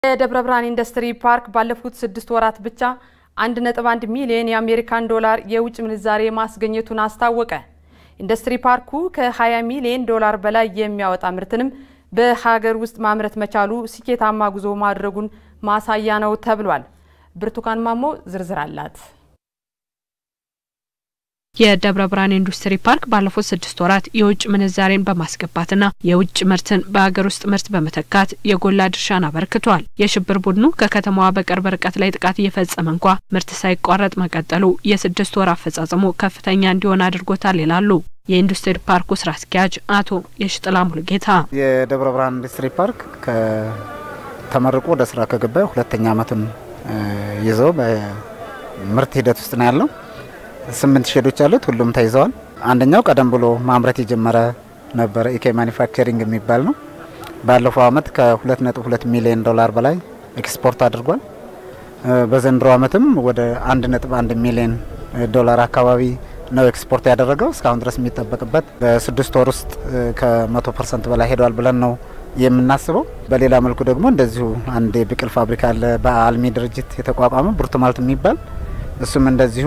የደብረ ብርሃን ኢንዱስትሪ ፓርክ ባለፉት ስድስት ወራት ብቻ 1.1 ሚሊዮን የአሜሪካን ዶላር የውጭ ምንዛሬ ማስገኘቱን አስታወቀ። ኢንዱስትሪ ፓርኩ ከ20 ሚሊዮን ዶላር በላይ የሚያወጣ ምርትንም በሀገር ውስጥ ማምረት መቻሉ ስኬታማ ጉዞ ማድረጉን ማሳያ ነው ተብሏል። ብርቱካን ማሞ ዝርዝር አላት። የደብረ ብርሃን ኢንዱስትሪ ፓርክ ባለፉት ስድስት ወራት የውጭ ምንዛሬን በማስገባትና የውጭ ምርትን በሀገር ውስጥ ምርት በመተካት የጎላ ድርሻን አበርክቷል። የሽብር ቡድኑ ከከተማዋ በቅርብ ርቀት ላይ ጥቃት እየፈጸመ እንኳ ምርት ሳይቋረጥ መቀጠሉ የስድስት ወር አፈጻጸሙ ከፍተኛ እንዲሆን አድርጎታል ይላሉ የኢንዱስትሪ ፓርኩ ስራ አስኪያጅ አቶ የሽጥላ ሙሉጌታ። የደብረ ብርሃን ኢንዱስትሪ ፓርክ ከተመርቆ ወደ ስራ ከገባ ሁለተኛ ዓመቱን ይዘው በምርት ሂደት ውስጥ ነው ያለው። ስምንት ሼዶች አሉት። ሁሉም ተይዘዋል። አንደኛው ቀደም ብሎ ማምረት የጀመረ ነበረ ኢኬ ማኒፋክቸሪንግ የሚባል ነው። ባለፈው አመት ከ2.2 ሚሊዮን ዶላር በላይ ኤክስፖርት አድርጓል። በዘንድሮ አመትም ወደ 1.1 ሚሊዮን ዶላር አካባቢ ነው ኤክስፖርት ያደረገው። እስካሁን ድረስ የሚጠበቅበት በስድስት ወር ውስጥ ከመቶ ፐርሰንት በላይ ሄዷል ብለን ነው የምናስበው። በሌላ መልኩ ደግሞ እንደዚሁ አንድ የብቅል ፋብሪካ አለ በአልሚ ድርጅት የተቋቋመ ብርቱማልት የሚባል እሱም እንደዚሁ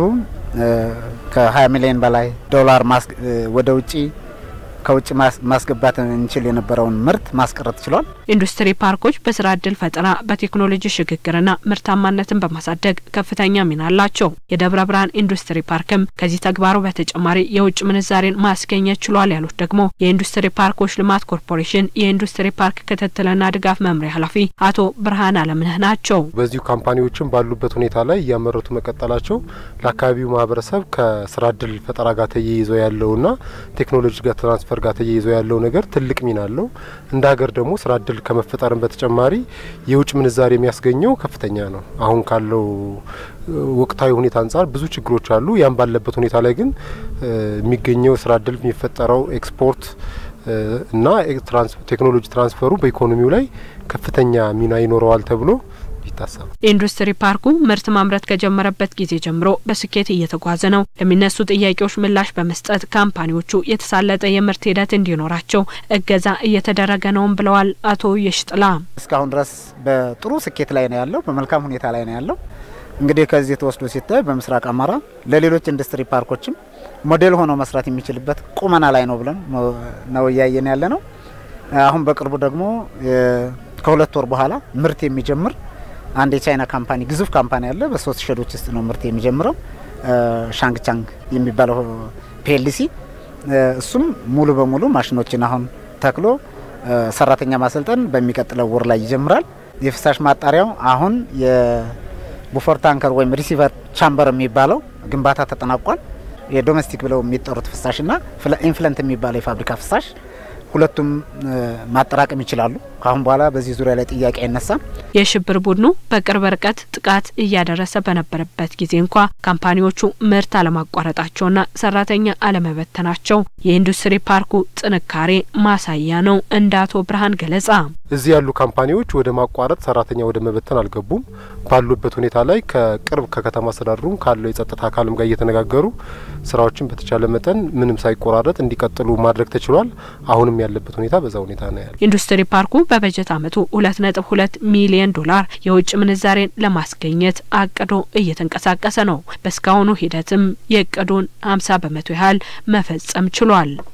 ከ20 ሚሊዮን በላይ ዶላር ወደ ውጪ ከውጭ ማስገባት እንችል የነበረውን ምርት ማስቀረት ችሏል። ኢንዱስትሪ ፓርኮች በስራ እድል ፈጠራ፣ በቴክኖሎጂ ሽግግርና ምርታማነትን በማሳደግ ከፍተኛ ሚና አላቸው። የደብረ ብርሃን ኢንዱስትሪ ፓርክም ከዚህ ተግባሩ በተጨማሪ የውጭ ምንዛሬን ማስገኘት ችሏል ያሉት ደግሞ የኢንዱስትሪ ፓርኮች ልማት ኮርፖሬሽን የኢንዱስትሪ ፓርክ ክትትልና ድጋፍ መምሪያ ኃላፊ አቶ ብርሃን አለምነህ ናቸው። በዚሁ ካምፓኒዎችም ባሉበት ሁኔታ ላይ እያመረቱ መቀጠላቸው ለአካባቢው ማህበረሰብ ከስራ እድል ፈጠራ ጋር ተያይዞ ያለውና ቴክኖሎጂ ጋር ትራንስፈር ጋር ተያይዞ ያለው ነገር ትልቅ ሚና አለው። እንደ ሀገር ደግሞ ስራ እድል ከመፈጠርም በተጨማሪ የውጭ ምንዛሬ የሚያስገኘው ከፍተኛ ነው። አሁን ካለው ወቅታዊ ሁኔታ አንጻር ብዙ ችግሮች አሉ። ያም ባለበት ሁኔታ ላይ ግን የሚገኘው ስራ እድል የሚፈጠረው ኤክስፖርት እና ቴክኖሎጂ ትራንስፈሩ በኢኮኖሚው ላይ ከፍተኛ ሚና ይኖረዋል ተብሎ ይታሰባል። ኢንዱስትሪ ፓርኩ ምርት ማምረት ከጀመረበት ጊዜ ጀምሮ በስኬት እየተጓዘ ነው። ለሚነሱ ጥያቄዎች ምላሽ በመስጠት ካምፓኒዎቹ የተሳለጠ የምርት ሂደት እንዲኖራቸው እገዛ እየተደረገ ነውም ብለዋል አቶ የሽጥላ። እስካሁን ድረስ በጥሩ ስኬት ላይ ነው ያለው፣ በመልካም ሁኔታ ላይ ነው ያለው። እንግዲህ ከዚህ ተወስዶ ሲታይ በምስራቅ አማራ ለሌሎች ኢንዱስትሪ ፓርኮችም ሞዴል ሆኖ መስራት የሚችልበት ቁመና ላይ ነው ብለን ነው እያየን ያለ ነው። አሁን በቅርቡ ደግሞ ከሁለት ወር በኋላ ምርት የሚጀምር አንድ የቻይና ካምፓኒ ግዙፍ ካምፓኒ አለ። በሶስት ሼዶች ውስጥ ነው ምርት የሚጀምረው ሻንግ ቻንግ የሚባለው ፒኤልሲ። እሱም ሙሉ በሙሉ ማሽኖችን አሁን ተክሎ ሰራተኛ ማሰልጠን በሚቀጥለው ወር ላይ ይጀምራል። የፍሳሽ ማጣሪያው አሁን የቡፈር ታንከር ወይም ሪሲቨር ቻምበር የሚባለው ግንባታ ተጠናቋል። የዶሜስቲክ ብለው የሚጠሩት ፍሳሽና ኢንፍለንት የሚባለው የፋብሪካ ፍሳሽ ሁለቱም ማጠራቀም ይችላሉ። ከአሁን በኋላ በዚህ ዙሪያ ላይ ጥያቄ አይነሳም። የሽብር ቡድኑ በቅርብ ርቀት ጥቃት እያደረሰ በነበረበት ጊዜ እንኳ ካምፓኒዎቹ ምርት አለማቋረጣቸውና ሰራተኛ አለመበተናቸው የኢንዱስትሪ ፓርኩ ጥንካሬ ማሳያ ነው እንደ አቶ ብርሃን ገለጻ። እዚህ ያሉ ካምፓኒዎች ወደ ማቋረጥ ሰራተኛ ወደ መበተን አልገቡም። ባሉበት ሁኔታ ላይ ከቅርብ ከከተማ አስተዳደሩም ካለው የጸጥታ አካልም ጋር እየተነጋገሩ ስራዎችን በተቻለ መጠን ምንም ሳይቆራረጥ እንዲቀጥሉ ማድረግ ተችሏል። አሁንም ያለበት ሁኔታ በዛ ሁኔታ ነው ያለ። ኢንዱስትሪ ፓርኩ በበጀት አመቱ ሁለት ነጥብ ሁለት ሚሊዮን ዶላር የውጭ ምንዛሬን ለማስገኘት አቅዶ እየተንቀሳቀሰ ነው። በእስካሁኑ ሂደትም የእቅዱን ሀምሳ በመቶ ያህል መፈጸም ችሏል።